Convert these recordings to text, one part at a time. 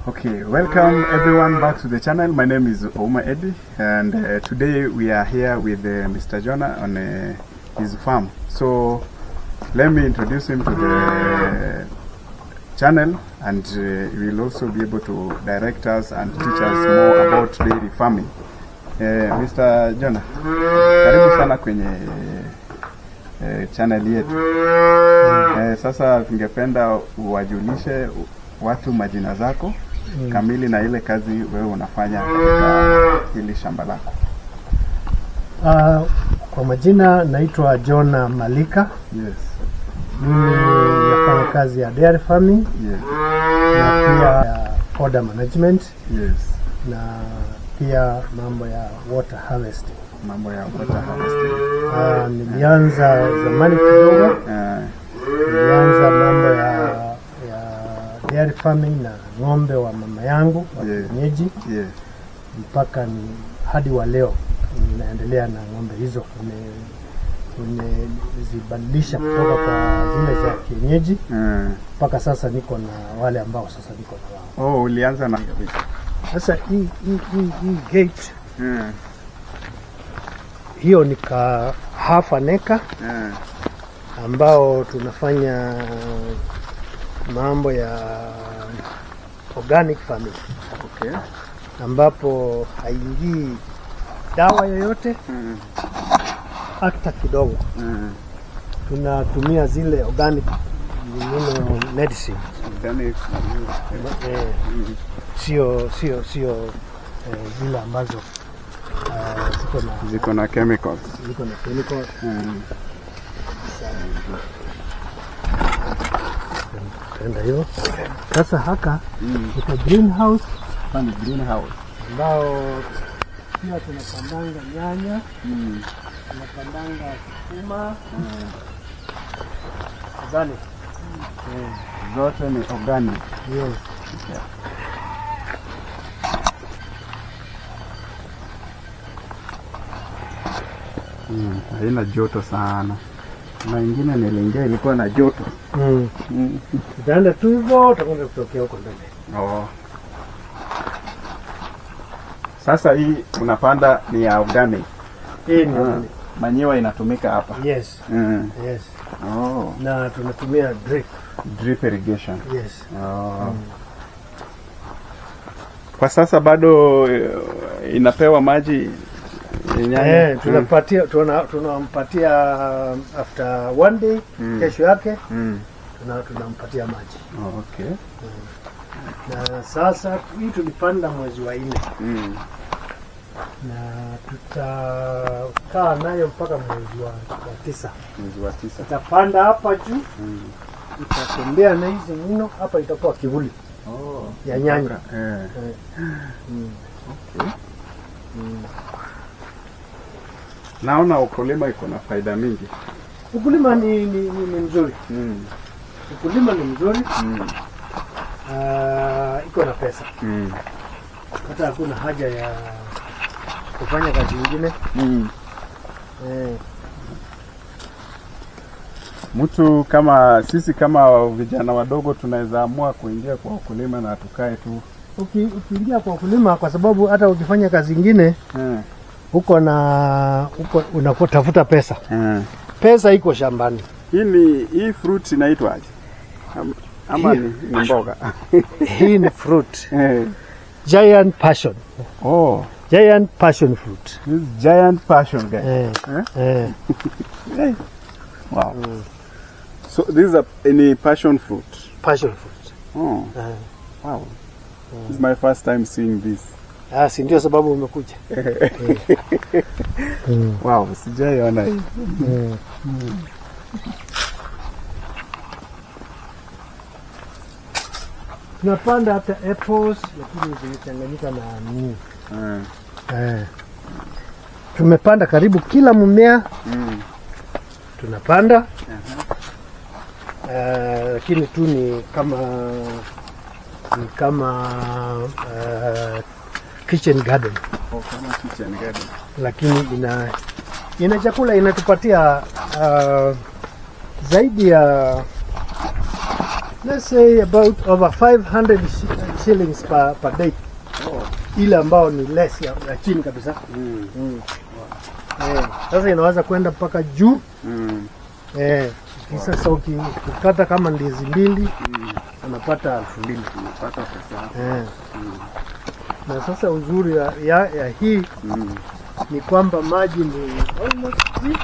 Okay, welcome everyone back to the channel. My name is Ouma Eddie, and uh, today we are here with uh, Mr. Jonah on uh, his farm. So let me introduce him to the channel, and uh, he will also be able to direct us and teach us more about dairy farming. Uh, Mr. Jonah, karibu sana kwenye uh, channel yetu. Uh, sasa tungependa uwajulishe watu majina zako kamili na ile kazi wewe unafanya katika hili shamba lako. Uh, kwa majina naitwa Jona Malika. Yes. Mimi nafanya kazi ya dairy farming Yes. na pia ya fodder management Yes. na pia mambo ya water harvesting. Mambo ya water harvesting. Uh, nilianza zamani kidogo, Uh, nilianza mambo ya, ya dairy farming na ng'ombe wa mama yangu wa Yeah. kienyeji yes. mpaka ni hadi wa leo ninaendelea na ng'ombe hizo Nime- nimezibadilisha kutoka kwa zile za kienyeji Uh, mpaka sasa niko na wale ambao sasa niko na wao. oh, ulianza na Sasa hii hii hii hii gate uh, hiyo ni ka half an acre uh, ambao tunafanya mambo ya organic farming okay. ambapo haingii dawa yoyote Uh, hata kidogo. uh, Tunatumia zile organic nino medicine organic, uh, eh, sio sio sio eh, zile ambazo eh, ziko na ziko na chemicals. ziko na chemical Uh, tenda hiyo. Sasa haka mm. iko greenhouse Hapa ni greenhouse. ambao pia tunapandanga nyanya, Mm. tunapandanga sukuma organic. Zote ni organic. Yes. Mm. Haina joto sana. Na ingine niliingia ilikuwa na joto. Mm. Mm. Utaenda tu hivyo utakwenda kutokea huko mbele. Oh. Sasa hii unapanda ni ya organic. Hii ni Ah. organic. Manyiwa inatumika hapa. Yes. Mm. Yes. Oh. Na tunatumia drip. Drip irrigation. Yes. Oh. Kwa sasa bado eh, inapewa maji eh, nyanya? Eh, tunapatia tuna- tunampatia after one day Mm. kesho yake Mm. tuna- tunampatia maji. Oh, okay. Na sasa hii tulipanda mwezi wa nne Mm. na tutakaa nayo mpaka mwezi wa, wa tisa. Mwezi wa tisa. Itapanda hapa juu, Mm. itatembea na hizi mno hapa, itakuwa kivuli Oh. ya nyanya. Eh. Mm. Okay. Mm. Naona ukulima iko na faida mingi. Ukulima ni, ni, ni, ni mzuri, Mm. ukulima ni mzuri. Mm. Ah, iko na pesa, Mm. hata hakuna haja ya kufanya kazi nyingine Mm. eh. Mtu kama sisi kama vijana wadogo tunaweza amua kuingia kwa ukulima na tukae tu. Uki, ukiingia kwa ukulima, kwa sababu hata ukifanya kazi nyingine Eh. uko na uko unakotafuta pesa, Eh. pesa iko shambani. Hii ni hii fruit inaitwaje? Am- Ama Hii- ni, ni mboga? Hii ni fruit Eh. giant passion, Oh, giant passion fruit this is giant passion guy. eh, Eh? eh. Eh. Wow. So this is a any passion fruit. passion fruit Oh, eh. wow. This is my first time seeing this. Ah, si ndio sababu umekuja mm. Wow, sijaiona hii. Mm. Tunapanda hata apples lakini zimechanganyika na nini Eh. eh. Tumepanda karibu kila mmea Mm. tunapanda Eh, lakini tu ni kama ni kama eh, kitchen garden Oh, kama kitchen garden. lakini ina ina chakula inatupatia uh, zaidi ya let's say about over 500 shi- shillings per, per day Oh. ile ambao ni less ya, ya chini kabisa Mm. mm. eh, sasa inaweza kwenda mpaka juu Mm. eh, sasa uki- ukikata kama ndizi mbili Mm. unapata elfu mbili Unapata pesa. eh. Mm. na sasa uzuri ya, ya, ya hii Mm. ni kwamba maji ni almost free.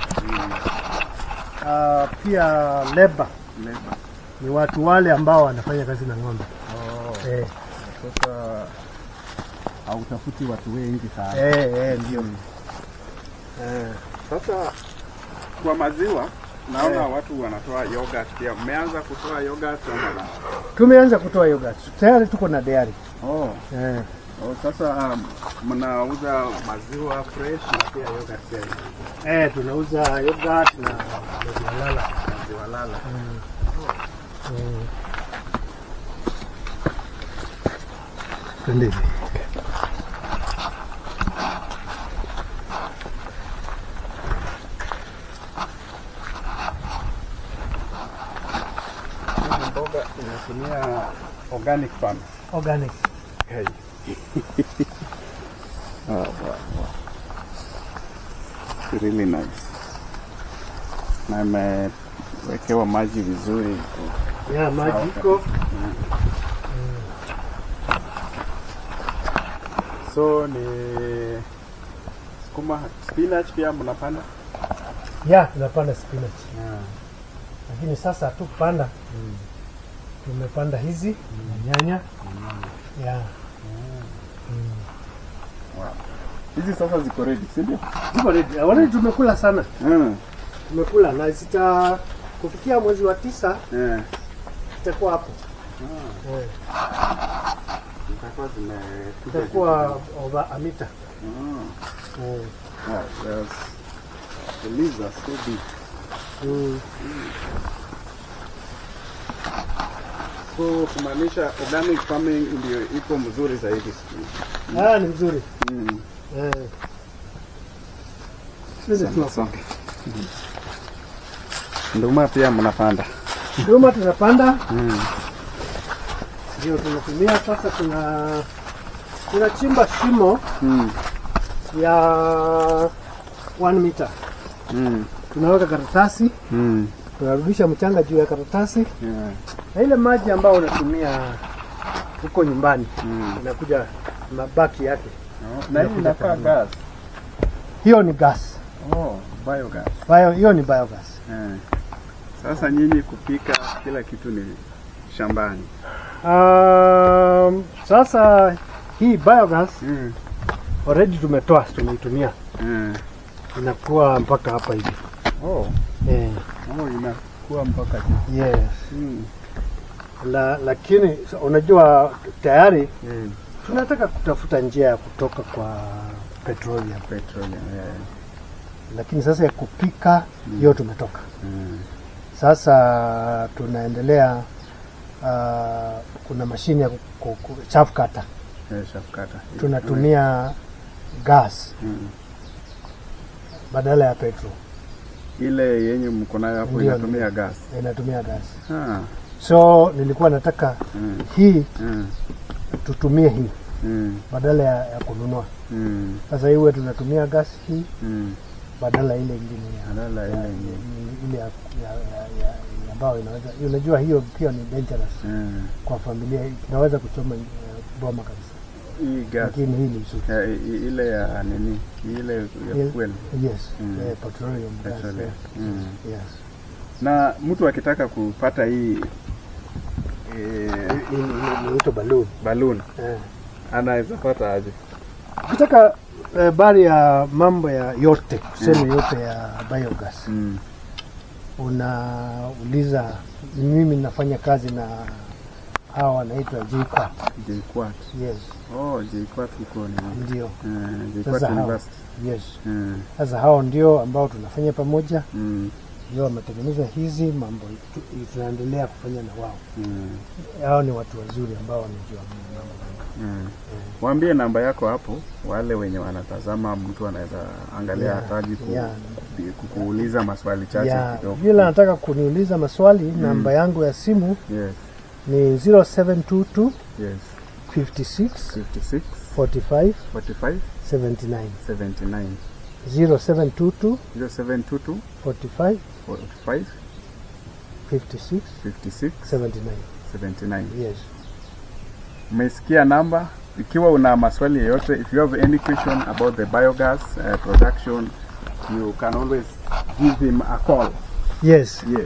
Uh, pia leba Labor. ni watu wale ambao wanafanya kazi na ng'ombe Oh. eh, Sasa hautafuti watu wengi sana. eh, eh, ndio eh. Sasa kwa maziwa naona Eh. watu wanatoa yogurt pia. Mmeanza kutoa yogurt ama la? Tumeanza kutoa yogurt tayari, tuko na dairy Oh. eh. Oh, sasa um, mnauza maziwa fresh na pia yogurt pia. Eh, tunauza yogurt na maziwa lala Maziwa lala. mm. Twende hivi. Hii mboga inatumia organic farm. organic Hey. oh, wow, wow. Really nice. Na imewekewa maji vizuri. ya maji Sawa. iko So ni sukuma spinach pia mnapanda? ya tunapanda spinach Yeah. lakini sasa hatukupanda tumepanda hizi na nyanya ya Wow. Hizi sasa ziko ready, si ndio? ziko ready awali tumekula sana Mm. tumekula na zita kufikia mwezi wa tisa Yeah. zitakuwa hapo Ah, eh, zitakuwa zime zitakuwa over a meter Mm. eh, Wow, yes. The leaves are so big. mm. So kumaanisha organic farming ndio iko mzuri zaidi siku hizi. Ah, ni mzuri Mm. eh. Twende tu hapo. Songe. Nduma pia mnapanda. Nduma tunapanda Mm. ndio tunatumia sasa, tuna tunachimba shimo Mm. ya one meter, Mm. tunaweka karatasi, Mm. tunarudisha mchanga juu ya karatasi, Yeah. na ile maji ambayo unatumia huko nyumbani Mm. inakuja mabaki yake, Oh, na hii inakaa gas. hiyo ni gas Oh, biogas. bio, hiyo ni biogas. Eh. Sasa nyinyi kupika kila kitu ni shambani. Um, sasa hii biogas Mm. already tumetoa, tumeitumia Eh. inakuwa mpaka hapa hivi Oh, eh, oh inakuwa mpaka juu. yes. Mm. La, lakini so, unajua tayari Mm. tunataka kutafuta njia ya kutoka kwa petroleum, Petroleum. Yeah. lakini sasa ya kupika hiyo tumetoka. Mm. Sasa tunaendelea uh, kuna mashine ya ku- ku- ku- chaff cutter Eh, shafkata. tunatumia gas Mm. badala ya petrol, Ile yenye mko nayo hapo Ndio, inatumia gas. inatumia gas. Ah. So nilikuwa nataka Mm. hii Mm. tutumie hii Mm. badala ya, ya kununua. Mm. Sasa iwe tunatumia gas hii Mm. badala ile ingine ya Badala ile ya- ingine. ile ya, ya, ya, ya, ya ambayo inaweza unajua hiyo pia ni dangerous Mm. kwa familia, inaweza kuchoma uh, boma kabisa, Hii gas. lakini hii ni nzuri. Ya, i- i- ile ya nini? Ile ya Ile- fuel. Yes, Mm. eh, petroleum gas. Petroleum. Mm. Yes. Na mtu akitaka kupata hii eh, Hii ni- ni- ni ito balloon. balloon Eh. anaweza pata aje? Ukitaka eh, bari ya mambo ya yote tuseme yote ya biogas Mm. unauliza, mimi nafanya kazi na hawa wanaitwa JKUAT. JKUAT. Yes, Oh, JKUAT huko ni ndio. eh, JKUAT Sasa hao. University. Yes. Mm. Sasa hao ndio ambao tunafanya pamoja, Mm. ndio wametengeneza hizi mambo, tu- tunaendelea kufanya na wao. Mm. Hao ni watu wazuri ambao wanajua mambo mengi. Mm. Waambie namba yako hapo, wale wenye wanatazama, mtu anaweza angalia Yeah, hataji ku, yeah. kukuuliza maswali chache Ya, kidogo. yule anataka kuniuliza maswali, namba yangu ya simu Yes. ni 0722 Yes. 56 56 45 45 79 79 0722 0722 45 45 56 56 79 79. yes Umesikia namba. Ikiwa una maswali yoyote, if you have any question about the biogas uh, production, you can always give him a call. yes Yes.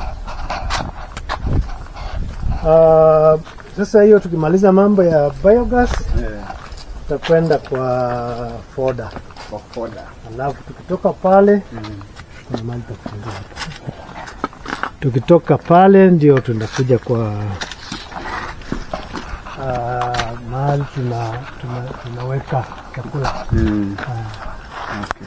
uh, sasa hiyo tukimaliza mambo ya biogas Yeah. tutakwenda kwa foda For further. alafu tukitoka pale kuna mahali pa kufungia. tukitoka pale ndio tunakuja kwa uh, mahali tuna, tuna, tunaweka chakula Mm. Ah, Okay.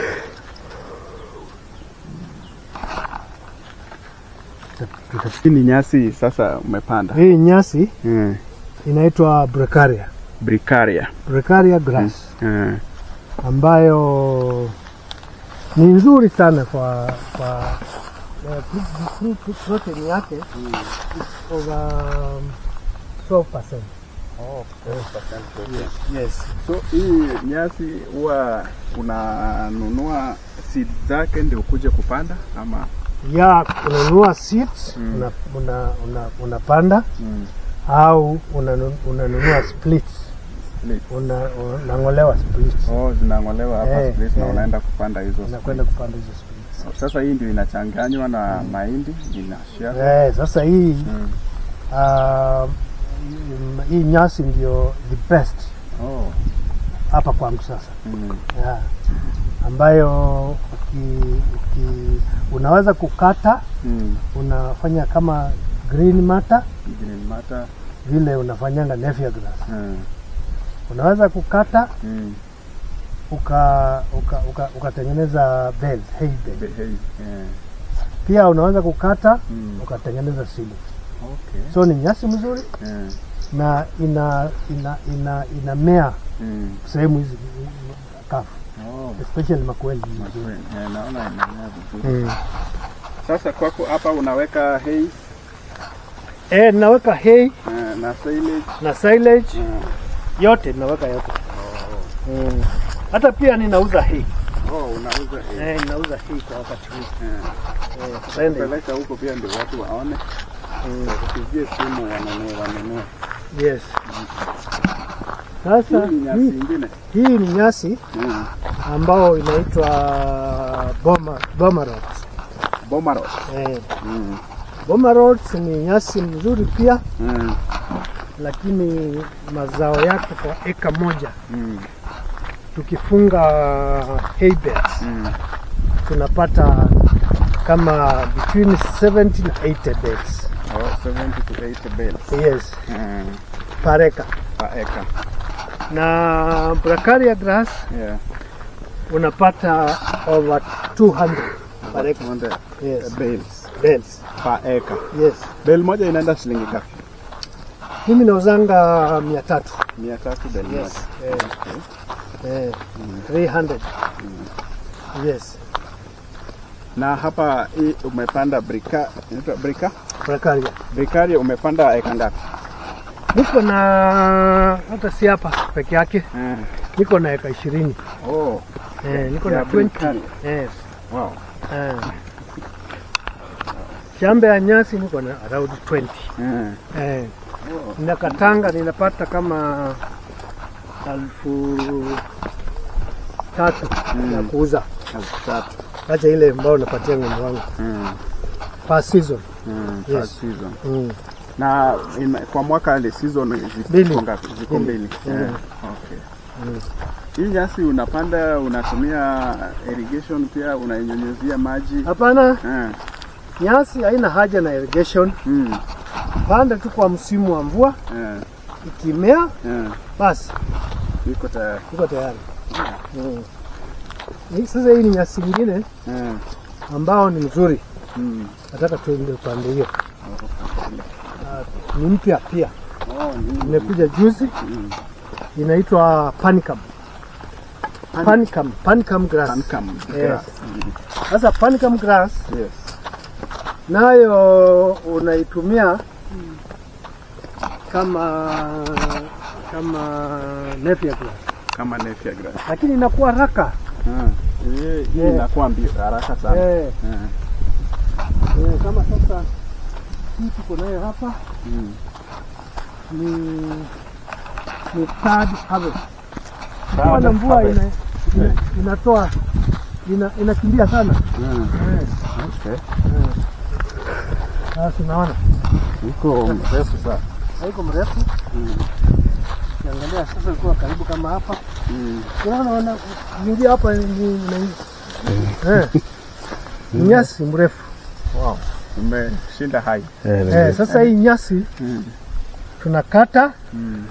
tuta- tuta- Hii ni nyasi sasa umepanda. hii nyasi Mm. inaitwa brecaria Bricaria. brecaria grass Mm. ambayo ni nzuri sana kwa kwa eh, pro- pro- protein yake is over um, 12%. Oh, Yes. So hii nyasi huwa unanunua seed zake ndio ukuje kupanda ama? Ya unanunua seeds Mm. una, una, una, unapanda Mm. au unanu- unanunua splits Split. una, unang'olewa splits Oh, zinang'olewa hapa Eh, split na eh. unaenda kupanda hizo unakwenda split. kupanda hizo splits. Sasa hii ndio inachanganywa na mahindi inashia. Eh, sasa hii Mm. uh, hii nyasi ndio the best Oh. hapa kwangu sasa Mm. yeah. ambayo uki, uki, unaweza kukata Mm. unafanya kama green matter Green matter. vile unafanyanga nepia grass Mm. unaweza kukata Mm. uka uka- uka- ukatengeneza bed, hay bed. Be- Hey. Yeah. Pia unaweza kukata Mm. ukatengeneza silage. Okay. So ni nyasi mzuri Yeah. na ina ina ina inamea Mm. sehemu hizi kafu Oh. especially makweli Makwe- eh, naona inamea vizuri. mm. Sasa kwako hapa unaweka hay Eh, naweka hay eh, na silage. na silage Mm. yote naweka yote mm. Hata pia ninauza hay Oh, unauza hay. eh, ninauza hay kwa wakati huu Eh. eh, tutaenda hivi. Peleka huko pia ndio watu waone. mm. Upigie simu wanunue wanunue. Yes. Sasa Hii ni nyasi hii, ingine. hii ni nyasi Mm. ambao inaitwa boma, boma rods. Boma road. Eh, Mm. boma rods ni nyasi mzuri pia, Mm. lakini mazao yake kwa eka moja Mm. tukifunga hay beds Mm. tunapata kama between 70 na 80 beds. Oh, 70 to 80 bales. Yes, Mm. per acre. Per acre. Na bracharia grass Yeah. unapata over 200 per acre. 100 Yes, bales beds. per acre. Yes. Bale moja inaenda shilingi ngapi? Mimi nauzanga mia tatu. 300 bale Yes. moja. Eh, Okay. eh, 300. Yes. Na hapa hii umepanda brika, inaitwa brika? Bracharia. Brikaria umepanda eka ngapi? Niko na hata si hapa peke yake, Eh. niko na eka ishirini. Oh, Eh, niko Ya na 20. Bracharia. Yes. wow. Eh. Shamba ya nyasi niko na around 20. Eh. Eh. Oh. Ninakatanga ninapata kama elfu tatu Mm. ya kuuza. Elfu tatu. Acha ile ambao napatia ng'ombe wangu Mm. per season. Mm. Yes. Per season. Mm. Na in, kwa mwaka ile season Mbili. ziko ngapi? Ziko Mbili. mbili. Mm. Eh. Okay. Mm. Hii nyasi unapanda unatumia irrigation pia unainyunyuzia maji. Hapana, Eh. nyasi haina haja na irrigation. Mm. Panda tu kwa msimu wa mvua, Eh. ikimea Eh. basi Iko tayari. iko tayari. Mm. Hii- Sasa hii ni nyasi ingine Eh. ambao ni mzuri, Mm. nataka tuende upande hiyo. Ni mpya pia, Oh, ni- imekuja juzi, Mm. inaitwa panicum. Panicum, panicum grass. Pancam Yes. grass. Mm. Sasa panicum grass Yes. nayo unaitumia kama kama Napier grass, Kama Napier grass. lakini inakuwa haraka Ah, hii hii Eh. inakuwa mbio haraka sana. eh, Eh. eh, kama sasa hii tuko nayo hapa Mm. ni ni third harvest. Third Kuwa na mvua harvest. ina, ina, inatoa ina, inakimbia sana Mm. eh, Okay. eh. Sasa unaona Iko mrefu sana. haiko mrefu Mm. Ukiangalia sasa ilikuwa karibu kama hapa, Mm. unaona wana ingia hapa ni ni- eh, ni nyasi mrefu Wow. Umeshinda hai. eh. Sasa hii nyasi Mm. tunakata Mm.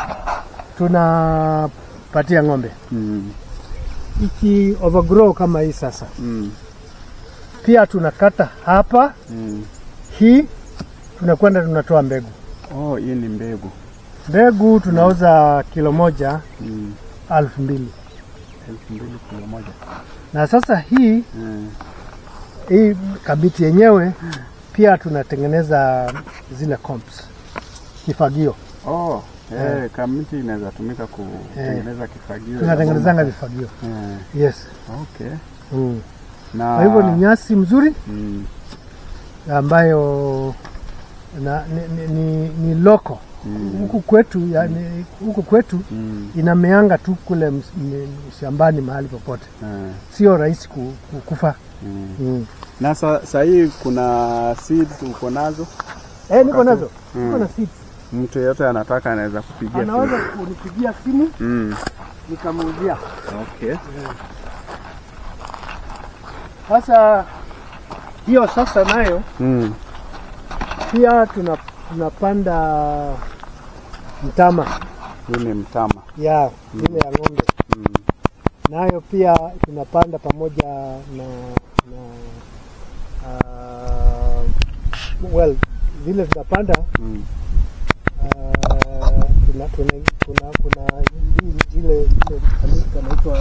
tunapatia ng'ombe, Mm. iki overgrow kama hii sasa, Mm. pia tunakata hapa, Mm. hii tunakwenda tunatoa mbegu. Oh, hii ni mbegu. Mbegu tunauza kilo moja Mm. alfu mbili Elfu mbili kilo moja. na sasa hii Mm. hii kabiti yenyewe pia tunatengeneza zile comps, kifagio Oh, eh, kamiti inaweza tumika kutengeneza kifagio. tunatengenezanga vifagio Eh, yes. okay. Mm. Na Kwa hivyo ni nyasi mzuri mm, ambayo na, ni, ni, ni, ni loko mm, huku kwetu yani, huku kwetu mm, inameanga tu kule ms- m- shambani mahali popote, eh, sio rahisi ku, ku, kufa mm. mm. Na sa, sa hii kuna seeds uko nazo, Eh, niko nazo Mm. niko na seeds. mtu yeyote anataka anaweza kupigia Anaweza simu. kunipigia simu Mm. nikamuuzia. Okay. Sasa hiyo sasa nayo Mm. pia tuna, tunapanda mtama Hii ni mtama. ya ile ya ng'ombe Mm. nayo pia tunapanda pamoja na na uh, well vile tunapanda Mm. uh, tuna, tuna, kuna kuna hii- ile ile kanaitwa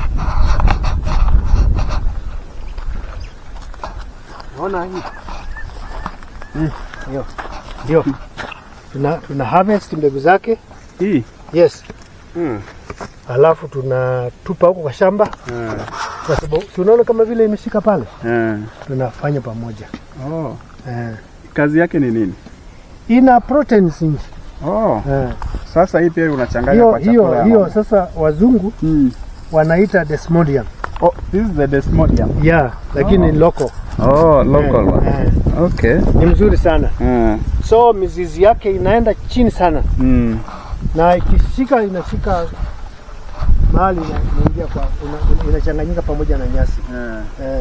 naona hii Hii, hiyo ndio tuna, tuna harvest mbegu zake Hii. yes Mm. alafu tunatupa huko kwa shamba Eh. kwa sababu tunaona kama vile imeshika pale Eh. tunafanya pamoja Oh. eh. Kazi yake ni nini? ina proteins nyingi Oh. eh. Sasa hii pia unachanganya hiyo kwa chakula hiyo ya hiyo ng'ombe. sasa wazungu Mm. wanaita desmodium Oh, this is the desmodium. yeah lakini Oh. local Oh, local eh, one. eh. Okay. ni mzuri sana Mm. so mizizi yake inaenda chini sana Mm. na ikishika inashika mahali ina- inaingia kwa ina- ina- inachanganyika pamoja na nyasi Eh. eh.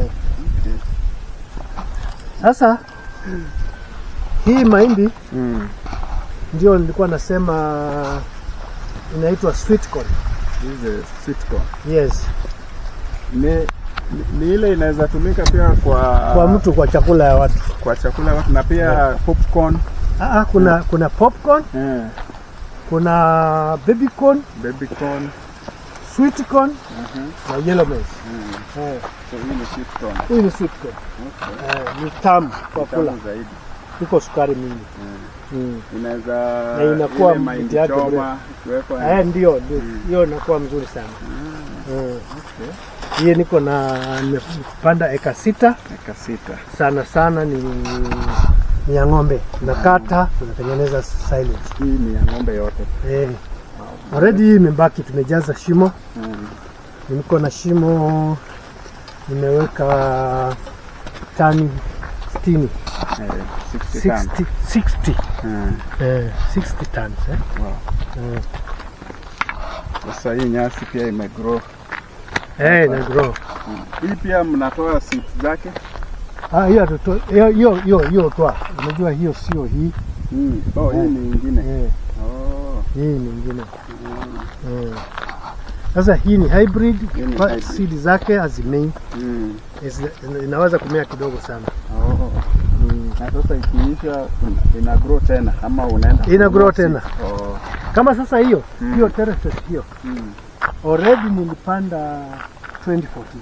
Sasa hii mahindi Mm. ndio nilikuwa nasema inaitwa sweet corn. This is a sweet corn. Yes, Ni, ni, ni ile inaweza tumika pia kwa kwa mtu kwa chakula ya watu. kwa chakula ya watu na pia popcorn. Ah, ah, kuna kuna popcorn, Eh. kuna baby corn, Baby corn. sweet corn Mhm. na yellow maize. Mm. Eh, So hii ni sweet corn. hii ni sweet corn. Okay. Eh, ni tamu kwa kula, Tamu zaidi. iko sukari mingi. Mm. Mm. Inaweza Na inakuwa ile mahindi mti yake choma ikiwekwa. Eh, ndio ndio, Mm. hiyo inakuwa mzuri sana. Mm. Mm. Okay. Hii niko na nimepanda eka sita Eka sita. sana sana ni, ni ya ng'ombe tunakata tunatengeneza silage Hii ni ya ng'ombe yote. eh. Already hii imebaki, tumejaza shimo, Mm. niko na shimo nimeweka tani 60 Eh, 60 tons. 60 60 Mm. eh, 60 tons eh. Wow. Mm. Sasa hii nyasi pia imegrow. Eh, na grow. Mm. Hii pia mnatoa seeds zake. Ah, hiyo hatuto- hiyo hiyo hiyo hiyo toa. Unajua hiyo sio hii. Mm. Oh, hii Eh. ni nyingine. Eh, Oh. hii nyingine. Mm. Eh. Sasa hii ni hybrid, Hii ni kwa hybrid. seed zake hazimei, Mm. Is- inaweza kumea kidogo sana. Oh. Mm. Na sasa ikiisha ina- ina grow tena ama unaenda Ina grow kununua tena. seeds? Oh. Kama sasa hiyo Mm. hiyo terraces hiyo Mm. already nilipanda 2014.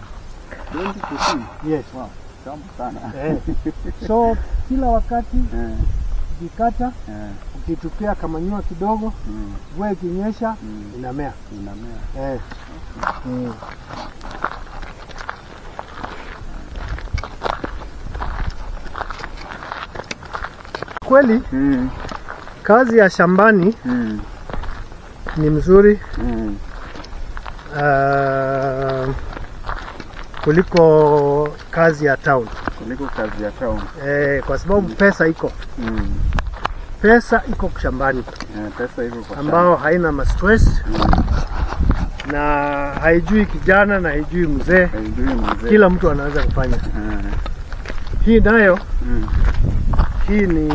2014. Yes. Wow. Tamu sana. Eh. So kila wakati Eh. ukikata Eh, ukitupia kamanyua kidogo, mm, mvua ikinyesha Mm. inamea. inamea. Eh. Mm. Kweli Mm, kazi ya shambani mm, ni mzuri mm, uh, kuliko kazi ya town kuliko kazi ya town. eh, kwa sababu pesa iko Mm, pesa iko shambani eh, pesa iko kwa ambao haina mastress shamba. na haijui kijana na haijui mzee, Haijui mzee. kila mtu anaweza kufanya. Eh, Hii nayo mm, hii ni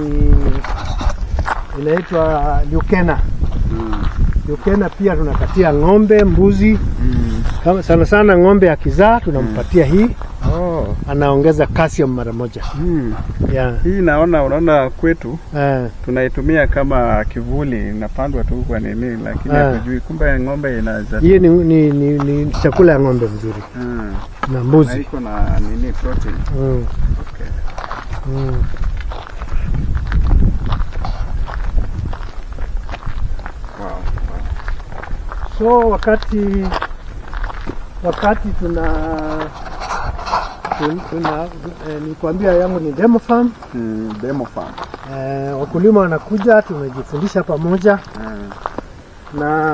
inaitwa Lukena. mm, Lukena pia tunakatia ng'ombe, mbuzi, mm. kama sana sana ng'ombe akizaa tunampatia hii, Oh. anaongeza calcium mara moja. Mm. Yeah. Hii naona unaona kwetu Eh, tunaitumia kama kivuli, inapandwa tu kwa nini, lakini Ah. hatujui kumbe ng'ombe inaweza hii ni, ni, ni, ni chakula ya ng'ombe mzuri Mm. na na mbuzi. iko na nini protein. Mm. Okay. Mm. Wow. So wakati wakati tuna tun- tuna eh, nikwambia yangu ni demo farm Mm, demo farm. eh, wakulima wanakuja tunajifundisha pamoja Mm. na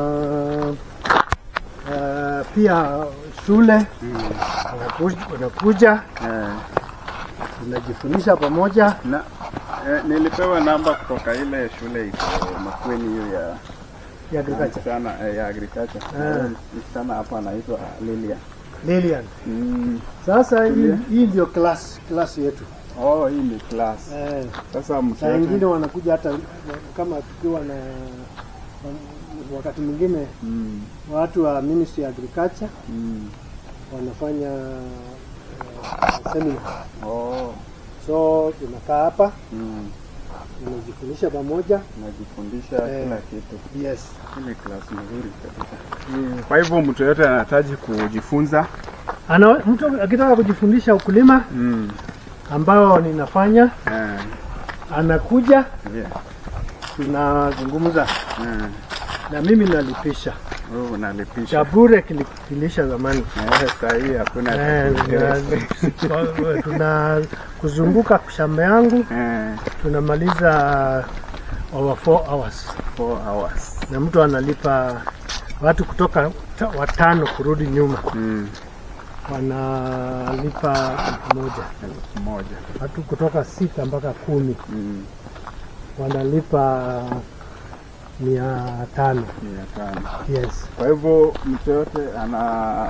eh, pia shule Mm. wanakuja, wanakuja Eh. tunajifundisha pamoja Na eh, nilipewa namba kutoka ile shule iko Makueni hiyo ya ya agriculture. msichana eh, ya agriculture. Ah. Eh, Msichana hapa anaitwa Lilia. Lilian. Mm. Sasa hii, Tulia. hii ndio class class yetu Oh, hii ni class. eh, Sasa saa mtoto ingine wanakuja hata kama tukiwa na wakati mwingine mm. watu wa Ministry ya Agriculture Mm. wanafanya uh, seminar. Oh. So tunakaa hapa Mm. tunajifundisha pamoja. Najifundisha Eh. kila kitu. Yes. Hii ni class nzuri kabisa. Kwa hivyo mtu yote anahitaji kujifunza. Ana, mtu akitaka kujifundisha ukulima Mm. ambao ninafanya Eh. anakuja, Yeah. tunazungumza Mm. na mimi nalipisha Oh, unalipisha. cha bure kili- kilisha zamani. Eh, saa hii hakuna Eh, na- tuna kuzunguka shamba yangu Eh, tunamaliza over 4 hours four hours. na mtu analipa watu kutoka ta- watano kurudi nyuma Mm. wanalipa elfu moja Elfu moja. watu kutoka sita mpaka kumi Mm. wanalipa mia tano Mia tano. yes Kwa hivyo mtu yote ana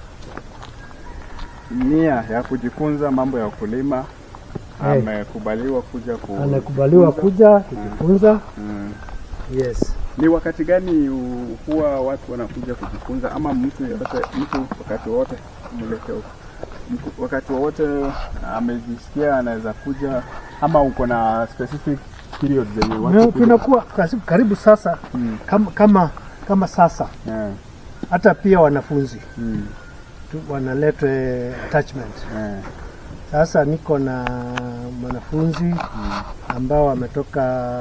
nia ya kujifunza mambo ya ukulima Eh. amekubaliwa kuja ku anakubaliwa kuja kujifunza Mm. yes Ni wakati gani u- huwa watu wanakuja kujifunza, ama mtu yote, mtu wakati wote mwelekeo, mtu wakati wowote amejisikia anaweza kuja, ama uko na specific period zenye watu Na kuja? tunakuwa karibu, karibu sasa Mm. kama, kama, kama sasa Eh, hata pia wanafunzi mm, tu- wanaletwe attachment eh, Sasa niko na mwanafunzi ambao ametoka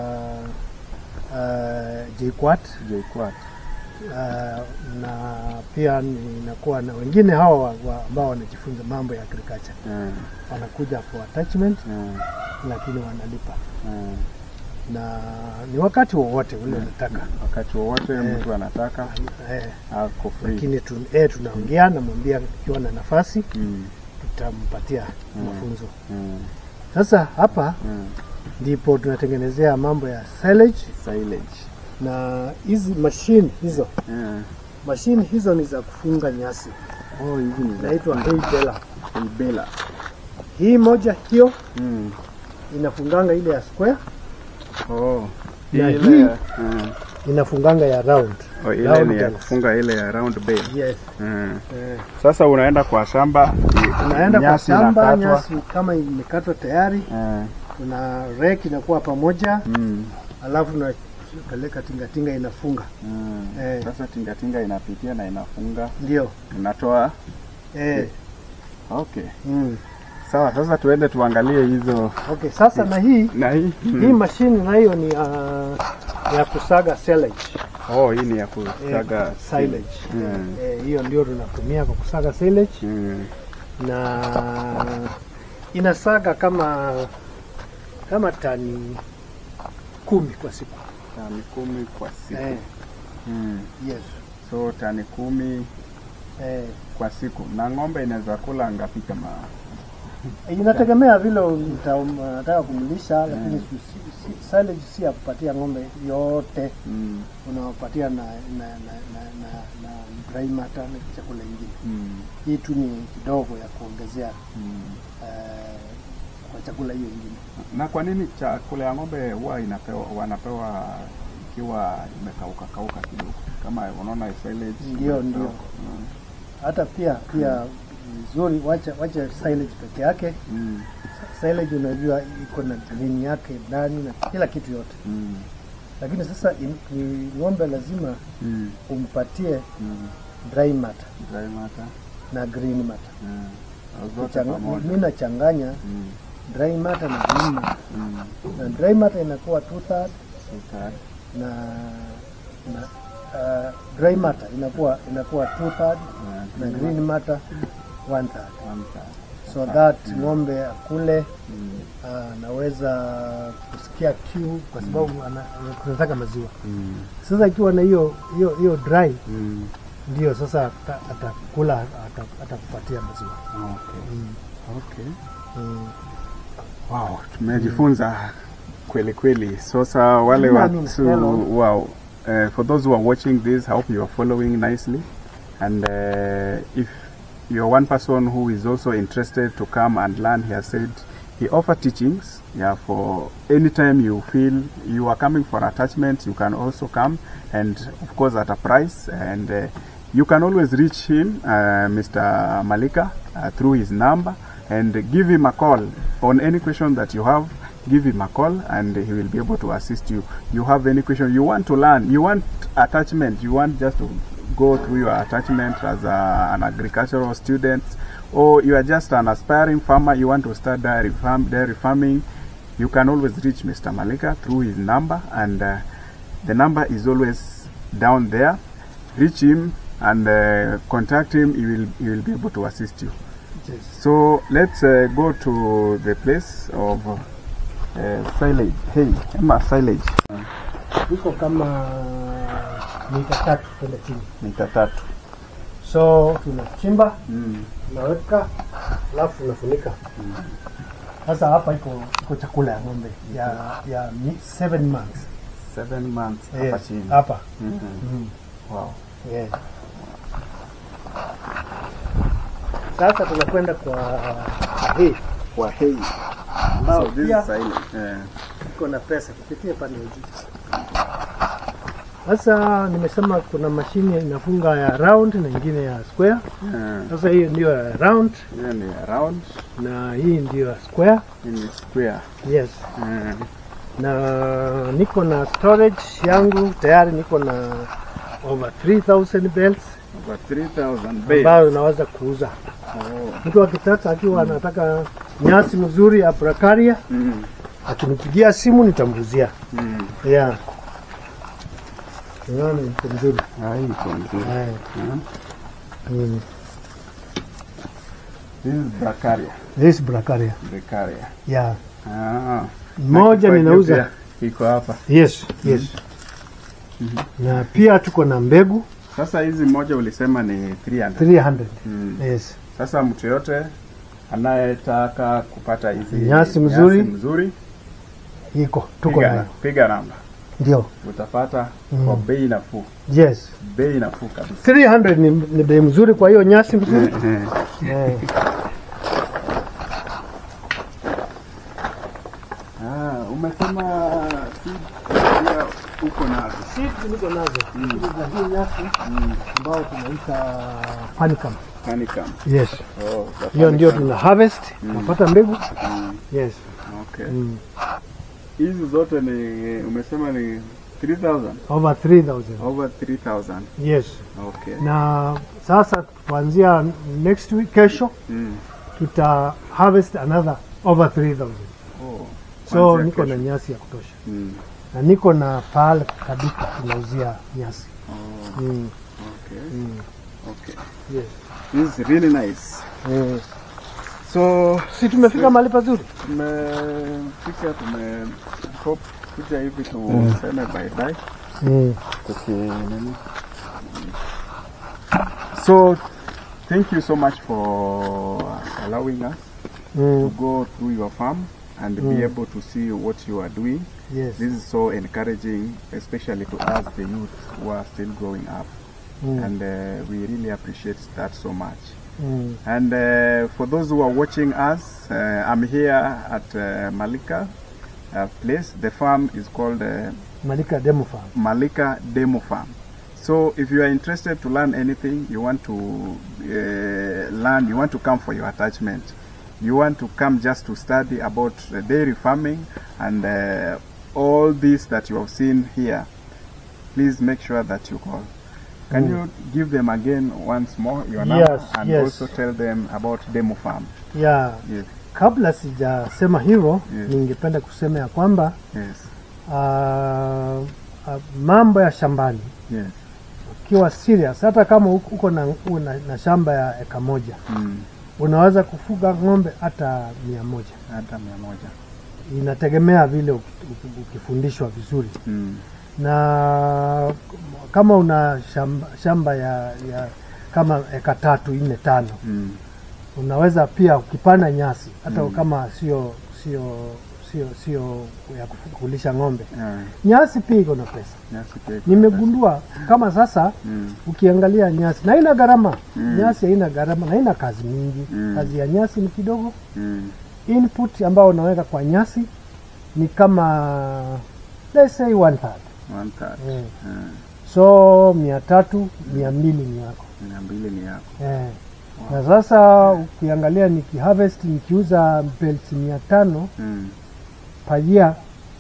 uh, JKUAT JKUAT. uh, na pia ninakuwa na wengine hawa wa, wa, ambao wanajifunza mambo ya agriculture Eh, wanakuja for attachment, eh, lakini wanalipa eh. na ni wakati wowote ule unataka Wakati wowote Eh. mtu anataka eh, ako free. lakini tu, eh, tunaongea namwambia ikiwa na nafasi Mm, tutampatia mafunzo. mm, Sasa hapa mm. ndipo tunatengenezea mambo ya silage Silage. na hizi mashine hizo Eh. mashine hizo ni za kufunga nyasi, Oh, hizi ni za inaitwa hay baler. Bela. Hii moja hiyo Mm. inafunganga ile ya square, Oh. Na Ile- hii- mm. inafunganga ya round. Oh, ile Round ni ya bells. kufunga ile ya round bale. Yes. Mm. Eh, Sasa unaenda kwa shamba, unaenda kwa nyasi shamba, inakatwa. nyasi kama imekatwa tayari, Eh. kuna rake inakuwa pamoja, Mm. alafu unapeleka tingatinga inafunga. Mm. Eh. Sasa tingatinga inapitia na inafunga, Ndio inatoa. eh, Okay. mm. sawa. Sasa tuende tuangalie hizo Okay, sasa na hii na hii hii mashini nayo ni ya, ya kusaga silage. oh, hii ni ya eh, kusaga silage. Mm. Eh, hiyo ndio tunatumia kwa kusaga silage Mm. na inasaga kama kama tani kumi kwa siku. Tani kumi kwa siku Eh, mm. yes. So tani kumi Eh, kwa siku, na ng'ombe inaweza kula ngapi kama inategemea vile uta- unataka kumlisha, lakini si, si, si, silage si ya kupatia ng'ombe yote, mm. unawapatia na na na, na, na, na dry matter na chakula ingine. Mm. Hii tu ni kidogo ya kuongezea Mm. eh, kwa chakula hiyo ingine. Na kwa nini chakula ya ng'ombe huwa inapewa wanapewa ikiwa imekauka kauka kidogo, kama unaona silage? Ndio, ndio. Mm. Hata pia pia vizuri, wacha wacha silage peke yake. Mm. Silage unajua iko na green yake ndani na kila kitu yote, Mm. lakini sasa in, ni ng'ombe lazima Mm. umpatie Mm. dry matter Dry matter. na green matter. Mm. Zote Kuchang- pamoja. Mimi nachanganya Mm. dry matter na green matter, Mm. na dry matter inakuwa two third So that. na na uh, dry matter inakuwa inakuwa two third Yeah. na green matter one third One third. so that ng'ombe akule Mm. anaweza kusikia kiu kwa sababu ana- tunataka maziwa. Mm. Sasa ikiwa na hiyo hiyo hiyo dry, Mm. ndio sasa ata- atakula ata- atakupatia maziwa. Okay. Mm. Okay. Mm. Wow, tumejifunza kweli kweli. Sasa wale Yeah, I mean, watu hello. wow, uh, for those who are watching this, I hope you are following nicely. And uh, if you're one person who is also interested to come and learn, he has said he offer teachings. Yeah, for anytime you feel you are coming for attachment, you can also come, and of course at a price. And uh, you can always reach him, uh, Mr. Malika, uh, through his number and give him a call on any question that you have. Give him a call and he will be able to assist you. You have any question you want to learn, you want attachment, you want just to go through your attachment as a, an agricultural student, or you are just an aspiring farmer, you want to start dairy, farm, dairy farming, you can always reach Mr. Malika through his number, and uh, the number is always down there. Reach him and uh, contact him. He will he will be able to assist you. Yes. So let's uh, go to the place of uh, silage. Hey, Emma, silage. Iko kama mita tatu kwenda chini, Mita tatu. so tunachimba Mm. tunaweka, alafu tunafunika. Sasa hapa iko iko chakula ya ng'ombe ya ya mi- seven months Seven months hapa Yes, chini. hapa Mhm. Mhm. Wow. Yeah. Sasa tunakwenda kwa hii Kwa hey. ambao So this pia is silage. Yeah. iko na pesa kupitia pande ya juu. Sasa nimesema kuna mashine inafunga ya round na ingine ya square. Yeah. Sasa hiyo ndio ya round Hiyo ni round, na hii ndio ya square. hii ni square. Yes. Yeah. Na niko na storage yangu tayari, niko na over 3000 belts Over 3000 bales. ambayo naweza kuuza. Oh. Mtu akitaka akiwa anataka nyasi mzuri ya Bracaria Mm. akinipigia simu nitamguzia. Mm. Yeah. Unaona iko mzuri. Ah, hii iko nzuri. Eh, Yeah. mm. This is Bracaria. This Bracaria. Bracaria. Yeah. Ah. Moja Na ninauza. kifaa pia Iko hapa. Yes, yes. Na pia tuko na mbegu Sasa hizi moja ulisema ni 300. 300. Mm. Yes. Sasa mtu yote anayetaka kupata hizi Nyasi mzuri. nyasi mzuri Iko tuko piga, nayo. piga namba Ndio. utapata Mm. kwa bei nafuu, Yes. bei nafuu kabisa. 300 ni, ni bei mzuri kwa hiyo nyasi mzuri. Eh. Ah, umesema seed pia uko nazo. Seeds niko nazo. Hizi za hii nyasi ambao tunaita panicum. Honeycomb. Yes. Oh, za Hiyo ndio honeycomb. tuna harvest, tunapata mbegu. Mm, Yes. Okay. Mm. Hizi zote ni umesema ni 3000 Over 3000. over 3000. Yes. Okay. Na sasa kuanzia next week kesho Mm. tuta harvest another over 3000 Oh, so kuanzia niko na kesho. nyasi ya kutosha Mm. na niko na pahali kaduka tunauzia nyasi Oh, mm. okay. Mm. Okay. Yes. This is really nice. Eh. So si tumefika mahali pazuri tumefika tume hope kuja hivi tuseme bye bye. mm. Tuki nini? So thank you so much for allowing us to Mm. go through your farm and be Mm. able to see what you are doing. Yes. This is so encouraging, especially to us, the youth who are still growing up. Mm. And uh, we really appreciate that so much. Mm. And uh, for those who are watching us, uh, I'm here at uh, Malika uh, place. The farm is called uh, Malika Demo Farm. Malika Demo Farm. So if you are interested to learn anything, you want to uh, learn, you want to come for your attachment, you want to come just to study about uh, dairy farming and uh, all this that you have seen here, please make sure that you call. Can Mm. you give them again once more your Yes, number and yes. also tell them about Demo Farm? Yeah. Yes, Kabla sijasema hivyo Yes. ningependa kusema ya kwamba yes, ah, ah, mambo ya shambani yes. ukiwa serious, hata kama uko uko na, una, na shamba ya eka moja Mm. unaweza kufuga ng'ombe hata mia moja. Hata mia moja. Inategemea vile uki- uki- ukifundishwa vizuri, Mm. na kama una shamba, shamba ya, ya kama eka tatu nne tano Mm. unaweza pia ukipanda nyasi hata Mm. kama sio sio sio sio ya kufu- kulisha ng'ombe, Yeah. nyasi pia iko na pesa. Nyasi pia iko Nimegundua kama sasa Mm. ukiangalia nyasi na haina gharama Mm. nyasi haina gharama na haina kazi mingi Mm. kazi ya nyasi ni kidogo Mm. input ambayo unaweka kwa nyasi ni kama let's say one third One third. eh. Mm. so mia tatu mia mbili ni yako Mia mbili ni yako. eh. na sasa ukiangalia nikiharvest nikiuza belts mia tano Mm. per year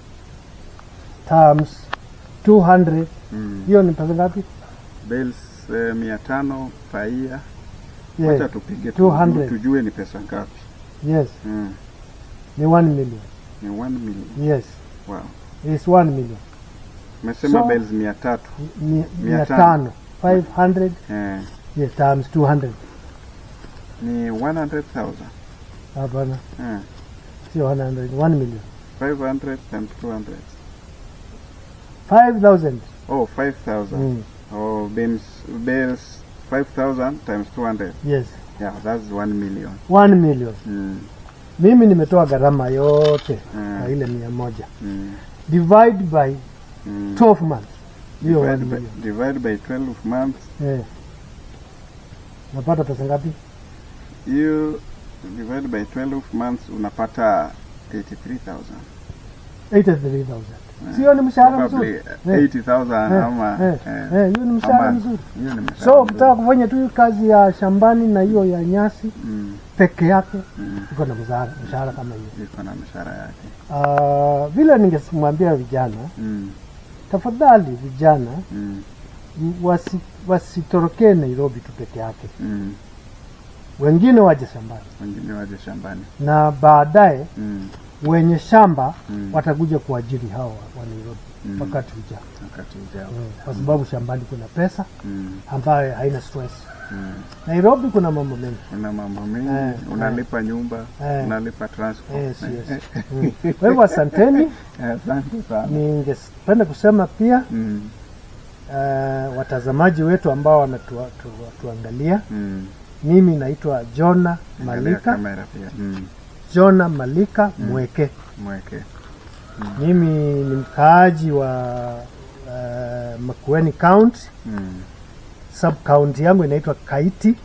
times 200 Mm. hiyo ni pesa ngapi Bells eh, mia tano per year. yes. Wacha tupige tu- 200. tujue ni pesa ngapi. yes Mm. ni 1 million Ni 1 million. yes Wow. is 1 million Umesema So- bells mia tatu. Mi- Mia mia tano. tano 500 Eh. yes, times 200 Ni 100,000. hapana Eh. sio 100 1 million 500 times 200. 5000 Oh, 5,000. mm. Oh, bells, bells 5,000 times 200. yes Yeah, that's 1 million. 1 million Mm. mimi nimetoa gharama yote Mm. na ile mia moja Mm. divide by Mm. 12 months hiyo 1 Divide by, million divide by 12 months. eh. napata pesa ngapi You divide by 12 months unapata 83,000. 83000 sio ni mshahara Probably mzuri uh, 80,000 Eh, ama eh, eh, eh, hiyo ni mshahara ama- mzuri hiyo ni mshahara so mzuri. ukitaka kufanya tu kazi ya shambani na hiyo ya nyasi Mm, peke yake mm, iko na mshahara mshahara kama hiyo iko na mshahara yake. Ah, vile ningemwambia vijana Mm, tafadhali vijana mm, m- wasi, wasitorokee Nairobi tu peke yake, mm. wengine waje shambani Wengine waje shambani. na baadaye Mm, wenye shamba Mm. watakuja kuajiri hao wa- wa Nairobi Mm. wakati ujao, wakati ujao. Mm, kwa sababu shambani kuna pesa Mm, ambayo haina stress. mm. Nairobi kuna mambo mengi Una mambo mengi, Eh, unalipa nyumba, Eh. unalipa transport. yes, yes. Mm. Kwa hivyo asanteni, Eh, Asante sana. ningependa kusema pia Mm, uh, watazamaji wetu ambao wanatuangalia, mm. mimi naitwa Jona Angalia Malika, kamera pia. Mm, Jona Malika Mweke. mweke. Mimi ni mkaaji wa uh, Makueni County, Mm, sub county yangu inaitwa Kaiti.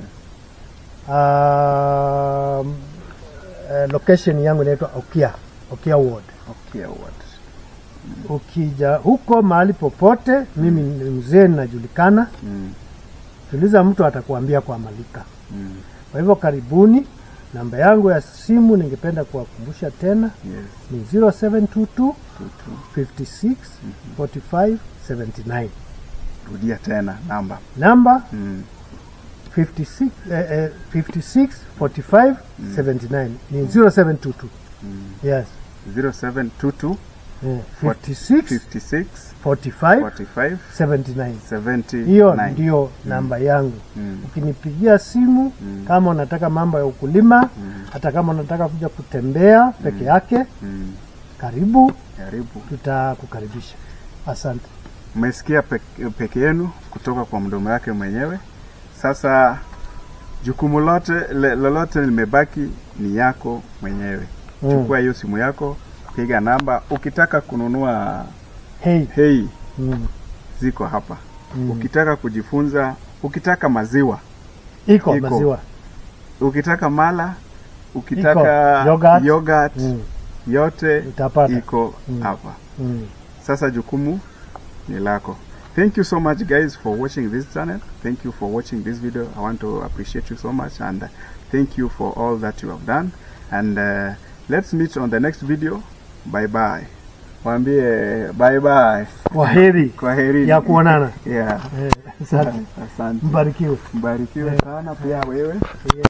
Um, uh, location yangu inaitwa Okia, Okia Ward. okay, what? Ukija huko mahali popote, mimi ni mzee ninajulikana, Mm, tuliza mtu atakuambia kwa Malika. mm. Kwa hivyo karibuni. Namba yangu ya simu ningependa kuwakumbusha tena Yes, ni 0722 two, two. 56 45 79. Rudia tena namba. Namba Mm, 56 eh, eh, 56 45 79 ni 0722 yes 0722 eh, 56 56 45 45 79 79. hiyo ndio namba yangu Mm. ukinipigia simu kama unataka mambo ya ukulima hata kama unataka kuja kutembea peke yake Mm. karibu Karibu. tutakukaribisha asante Mmesikia peke, peke yenu kutoka kwa mdomo yake mwenyewe. Sasa jukumu lote le, lolote limebaki ni yako mwenyewe. Mm. Chukua hiyo simu yako, piga namba. Ukitaka kununua hey. hei, mm. ziko hapa. Mm. Ukitaka kujifunza, ukitaka maziwa, iko, Iko. maziwa ukitaka mala, ukitaka Yogurt. yogurt, mm. yote utapata iko Mm. hapa. mm. Sasa jukumu ni lako. Thank you so much guys for watching this channel. Thank you for watching this video. I want to appreciate you so much and uh, thank you for all that you have done. And uh, let's meet on the next video. Bye bye. Waambie bye bye. kwaheri Kwa heri. ya kuonana Yeah. eh, asante Asante. mbarikiwe Mbarikiwe sana pia wewe.